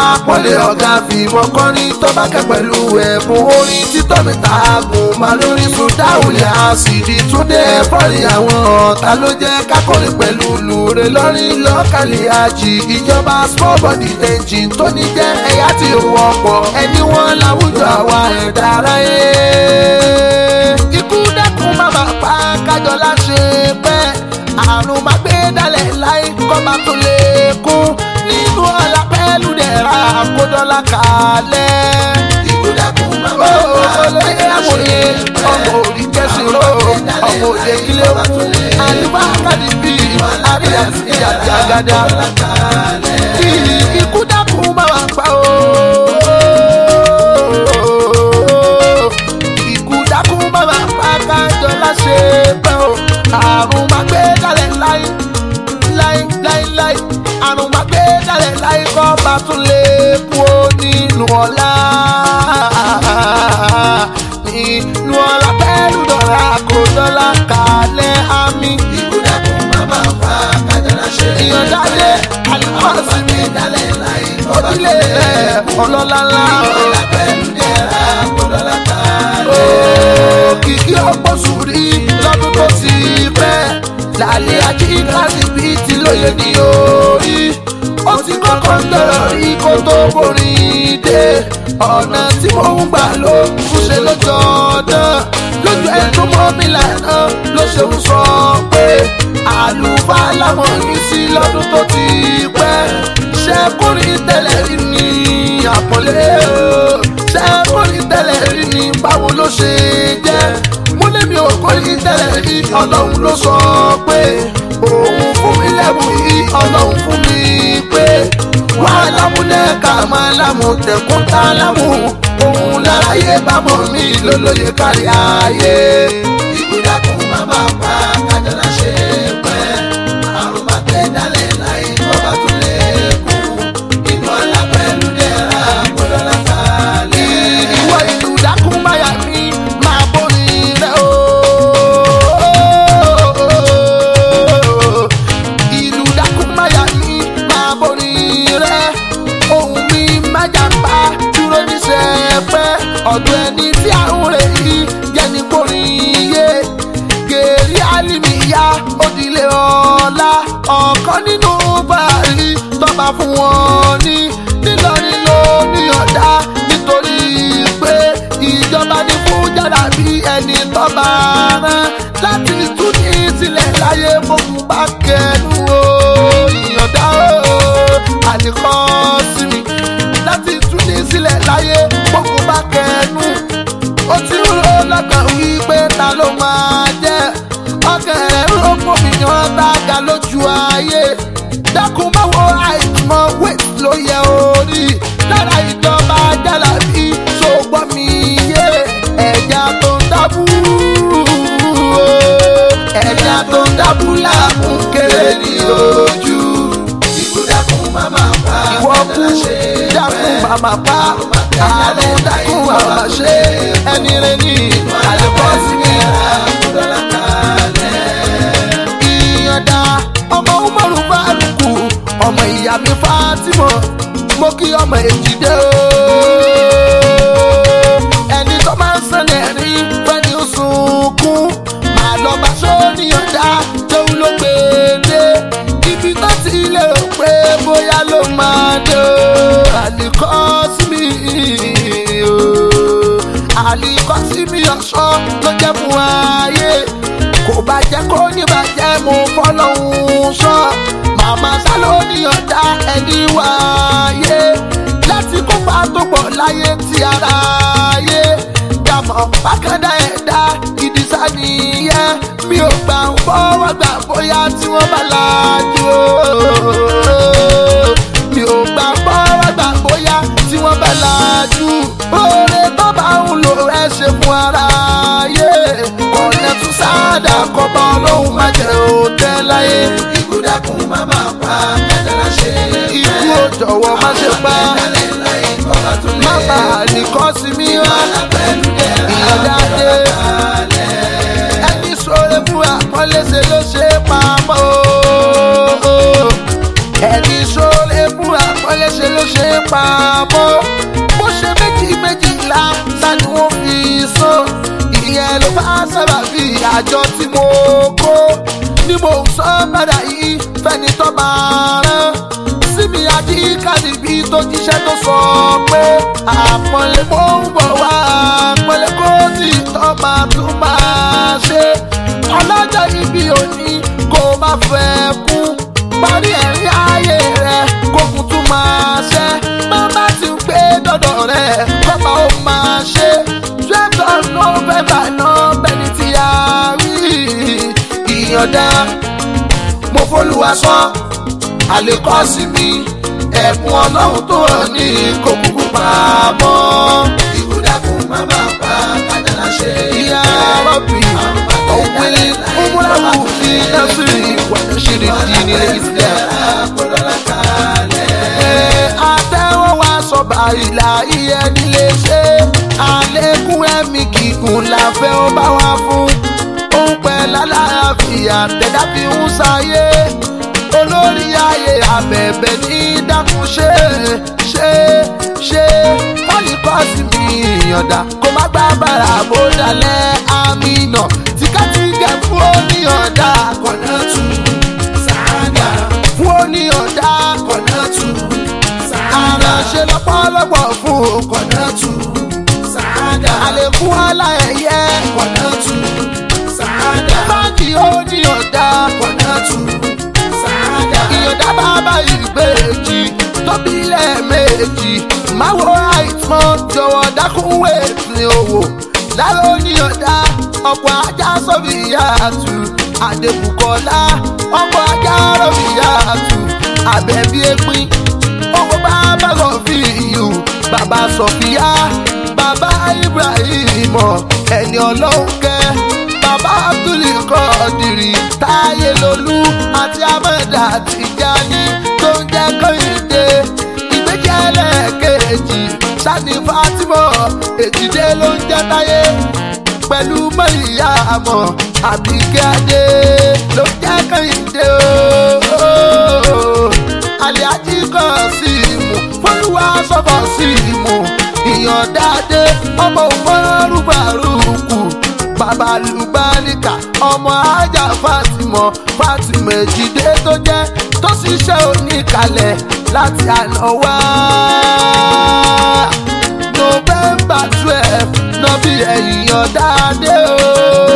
àpọ́nlé ọ̀gá fìmọ̀ kọrin tó bá kẹ́ pẹ̀lú ẹ̀bùn orin títọ́ mi ta gùn má lórí sùn dáhùnlẹ̀ àṣìdí túndé fọ́ọ̀rì àwọn ọ̀tá ló jẹ́ kákọrin pẹ̀lú lùrè lọ́rin lọ́kàlẹ̀ àjì ìjọba small body engine tó ní jẹ́ ẹ̀yà tí ó wọ́pọ̀ ẹni wọn láwùjọ àwa ẹ̀dá aráyé. ikú dẹ́kun má bàa pa kájọ láṣẹ pẹ́ àrùn máa gbé dálẹ̀ láì kọ́ máa tó lè kún nínú ọ̀la pẹ́lú dẹ̀ra kódọ́là kalẹ̀. ìkúdàkùn màmá ó olóyè amòye ọmọ òrì kẹsìrò ọmọ òde kílé kú àlùbá kàdí bí àríyá ìyá ti àgàdà. ikú dákun máa wà pa o. ikú dákun máa wà pa kájọ láṣẹ pẹ́ o. àrùn máa gbé dálẹ̀ láì láì láì láì àrùn máa gbé dálẹ̀ láì kọ́ bá tún lè kú ó nínú ọ̀la nínú ọ̀la pẹ̀lú dọ̀la kò dọ́là kalẹ̀ àmì ìkúdàkùn màmá pa kájọlá ṣe ìyọ̀dáde àlùkọ́sí mi dálẹ̀ láì ojúlé rẹ̀ ọlọ́lá ńlá ọ̀la pẹ̀lú dẹ̀ra kódọ́lá kalẹ̀. òkìkí ọ̀pọ̀ sùúrí lọ́dún tó ti pẹ́ lálẹ́ ajínigbàsí bíi ti lóye ní orí ó ti kọ́kọ́ ń dọ̀rọ̀ rí kó tó borí dé ọ̀nà tí mò ń gbà ló ń ṣe lọ́jọ́ náà lójú ẹ̀ tó mọ́ mi lànà ló ṣe ń sọ pé àlùfáà láwọn yìí sí lọ́dún tó ti pẹ́ ṣẹ́kùnrin tẹ́lẹ̀ rí ní àpọ̀lé o ṣẹ́kùnrin tẹ́lẹ̀ rí ní báwo ló ṣe jẹ́ mo lé mi ò kórìí tẹ́lẹ̀ rí ọlọ́run ló sọ pé òun fún mi lẹ́bùn yìí ọlọ́run fún mi pé wà á lámúlẹ̀ ká máa lámú tẹ̀kún tá lámú òun láráyé bámọ̀ mi lólóye kárí ayé. ìkúdàkùn màmá pa kájọlá ṣe pẹ́ àrùn máa gbé dálẹ̀ láì kọ́ba tó lè kú inú ọ̀la pẹ̀lú dẹ̀ra kódọ́lá kalẹ̀. ìwọ ìlú dákún máyà mi máa borí rẹ o. ìlú dákún máyà mi máa borí rẹ. ohun mi má jàmbá dúró níṣẹ́ pẹ́. ọ̀dọ̀ ẹni tí àrùn rẹ̀ yìí jẹ́ ní borí yé. gèrè alimiya òdìlé ọ̀la ọ̀kan nínú bàárí tọ́ba fún wọn ní nílọrin ló ní ọ̀dà nítorí pé ìjọba ní fún jàdá bí ẹni tọ́ba rán láti tún ní sílẹ̀ láyé fóun bá kẹnu o ìyọ̀dá o àlìkọ́ sí mi láti tún ní sílẹ̀ láyé fóun bá kẹnu ó ti ń ro lọ́kàn wípé ta ló máa jẹ́ ọkàn rẹ̀ ń ro fòmìyàn dága lójú ayé dákun máa wo àìmọ̀ wait ló yẹ orí lára ìjọba jálàbí ṣògbọ́n mi yé ẹ̀já tó ń dábú ẹ̀já tó ń dábú láàmú kéré ní ojú ìkúdàkùn màmá pa ìwọ kú kájọlá ṣe dákun pẹ́ màmá pa àrùn dákun màmá ṣe ẹni rẹ ní àlùkọ́sí mi. kódọ́lá kalẹ̀. ìyànda ọmọ umaru faruku ọmọ ìyá mi fatima mo kí ọmọ èjìdé o ẹni tó máa ń sẹ́lẹ̀ rí fẹ́ni ó sunkún màá lọ bá sóníyànda tóun ló gbé dé ibi tó ti lérò pé bóyá ló máa dé o àlìkọ́ sí mi o àlìkọ́ sí mi ọ̀ṣọ́ ló jẹ́ fún ayé kò bá jẹ́ kó ní bàjẹ́ mo fọlọ́hún sọ màmá sálọ ní ọ̀dà ẹni wáyé láti kópa tó pọ̀ láyé tí ara yé dàmọ̀ bákàndá ẹ̀dá ìdísá nìyẹn mi ò gbà ń fọwọ́ gbà bóyá tí wọ́n bá lajú o mi ò gbà ń fọwọ́ gbà bóyá tí wọ́n bá lajú oore tó bá ń lò ẹ ṣe fún ara yé ọ̀nà tún sáàdà kọ́ba ọlọ́run má jẹ́ òtẹ́ láyé ìkúdàkùn màmá pa kájọlá ṣe ikú ò jọ̀wọ́ má ṣe pa dálẹ̀ láì kọ́ba tó lè má bà á nìkan sí mi wá pẹ̀lú dẹ̀ra ìyọ̀dá dé ẹni sọ̀rọ̀ fún àpọ́nlé ṣe ló ṣe é pamọ́ o ẹni sọ̀rọ̀ fún àpọ́nlé ṣe ló ṣe é pamọ́. ìyẹn ló bá sábà bí àjọ tí mo kó ni mo ń sọ padà yìí fẹ́ni tó máa rán síbi àjíkàdì bí tó jíṣẹ́ tó sọ pé àpọ́nlé mo ń bọ̀ wá àpọ́nlé kó tí tó máa tún máa ṣe ọlọ́jọ́ ibi òní kó má fẹ́ kú parí ẹ̀rín ayé rẹ̀ kókun tún máa ṣẹ́ bàbá ti ń gbé dọ́dọ̀ rẹ̀ kọ́ba ó máa ṣe twelve of november náà bẹ́ni tí a rí ìyọ̀dá mo fọlùwà sọ àlékọ́ sí mi ẹ̀bùn ọlọ́run tó hàn ní kókùkù pamọ́. ikú dákun má máa pa kájàlá ṣe ìyá rọ́bì òwe ọmọláwù fi násìrì wàá ṣeré di nílé islam. kólọ́lá kalẹ̀. Ẹ àtẹ́wọ́ wa sọ̀bà ìlà iye nílé ṣe àlékún ẹ̀mí gígùn la fẹ́ ó bá wa fún òun pẹ́ lálàáfíà tẹ̀dá fi ń ṣayé olórí ayé abẹ̀bẹ̀ ní dákun ṣe ṣe ṣe pọ́líkọ́sì mi ìyànda kó má gbá bàrà bó dalẹ̀ àmì nà tìkẹ́tìkẹ́ fún oníyànda kọ̀nà tù sáádà fún oníyànda kọ̀nà tù sáádà àránṣe lọ́pọ̀lọpọ̀ fún kọ̀nà tù sáádà àlékún aláẹ̀yẹ kọ̀nà tù sáádà báńkì oníyànda kọ̀nà tù sáádà ìyànda bàbá ìgbèjì tóbi lẹ́ẹ̀mejì máwo àìtmọ́ jọ̀wọ́ dákún wéètì owó lára oníyànda ọ̀pọ̀ ajá sọ́bì yàtù àdébùkọ́lá ọ̀pọ̀ ajá rọ̀bì yàtù àbẹ̀bí ẹ̀pin owó bàbá rọ̀fíìyù bàbá sọ̀fíà bàbá ibrahim ẹni ọlọ́run kẹ́ bàbá abdulli kọ́ọ̀dìrì táyé lolú àti amẹ́dà tìjání tó ń jẹ́ kọ́hìndé ìgbéjì ẹlẹ́ẹ̀kejì sani fatima èjìdé ló ń jẹ́ táyé pẹ̀lú mọ́ìyá àmọ́ àbíkẹ́ adé ló ń jẹ́ kọ́hìndé ooo aliaji kan sí ìmù fọlùwà sọfọ sí ìmù ìyọ̀dáde ọmọ òmòrú bàrúkù bàbá lùbáníkà ọmọ ajá fatimọ fatimọ èjìdé tó jẹ tó ṣiṣẹ́ oníkalẹ̀ láti àná wá november twelve nọbí ẹ̀yìn ọ̀dáde o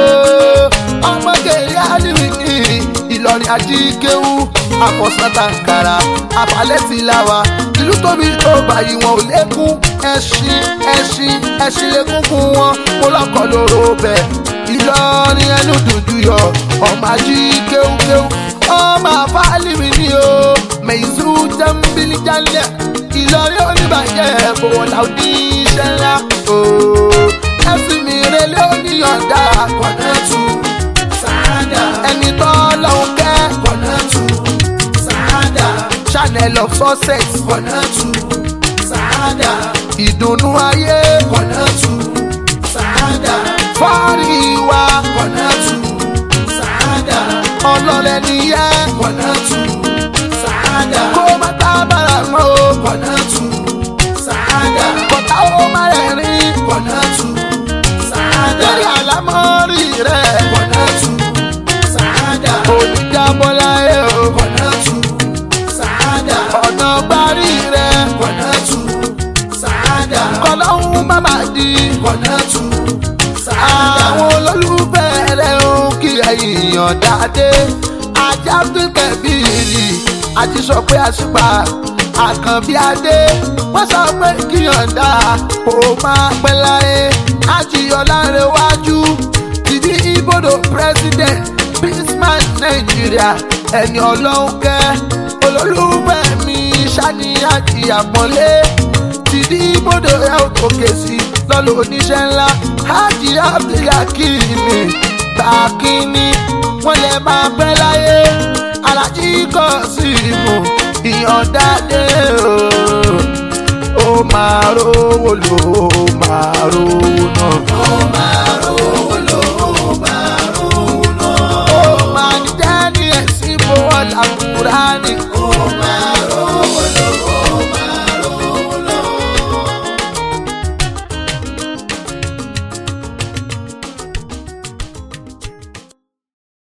ọmọgèrè àdìrí ní ìlọrin ajíkéwú àfọ̀sátàǹkàrà àfàlẹ́tìláwa ìlú tóbi tó báyìí wọn ò lékún ẹṣin ẹṣin ẹṣin lékúnkún wọn mo lọkọ lóró bẹ ìlọrin ẹnu dùdú yọ ọmọ ají kéwúkéwú ọmọ àfáàlìmí ni o mẹ̀yìnsú jẹ́ńbílì jálẹ̀ ìlọrin oníbàjẹ́ bòwò làwùdí iṣẹ́ ńlá o ẹ̀sìn mi relé oníyànjá kọ̀nà tù sáádà ẹni tó lọ́hùn kẹ́ kọ̀nà tù sáádà channel of success kọ̀nà tù sáádà ìdùnnú ayé kọ̀nà tù sáádà fọ́ọ̀rì wa kọ̀nà tù sáádà ọlọ́lẹ̀ nìyẹn kọ̀nà tù sáádà kó má tábàrà mọ́ o kọ̀nà tù sáádà kọ̀tà ó má rẹ̀rín kọ̀nà tù sáádà lórí àlámọ́rí rẹ̀ kọ̀nà tù sáádà oníjàbọ̀lá ẹ̀ o kọ̀nà tù sáádà ọ̀nà gbárí rẹ̀ kọ̀nà tù sáádà kọlọ́hún má má di kọ̀nà tù sáádà àwọn olólùfẹ́ rẹ̀ ń kí ẹ̀yìn dáadé ajá bíbẹ̀bìrì àti sọ pé àṣìpà àkànbí adé wọ́n sọ pé kíyànda kò máa pẹ́ láyé àjìyọ̀lá rẹ̀ wájú tìdí ibodò president peaceman nàìjíríà ẹni ọlọ́run kẹ́ olólùfẹ́ mi ṣàníyàn ìyàpọ̀lé tìdí ibodò ẹ̀ ò gòkè sí lọ́lọ́ oníṣẹ́ ńlá hajj abdulhakimi bàkínní wọ́n lè máa pẹ́ láyé alájí kọ́ sí ìmọ̀ ìyọ̀dáde o ó máa rówó lò ó máa rówó náà. ó máa rówó lò ó máa rówó náà. ó máa ní dání ẹ̀sìn bó ọ̀là kúránì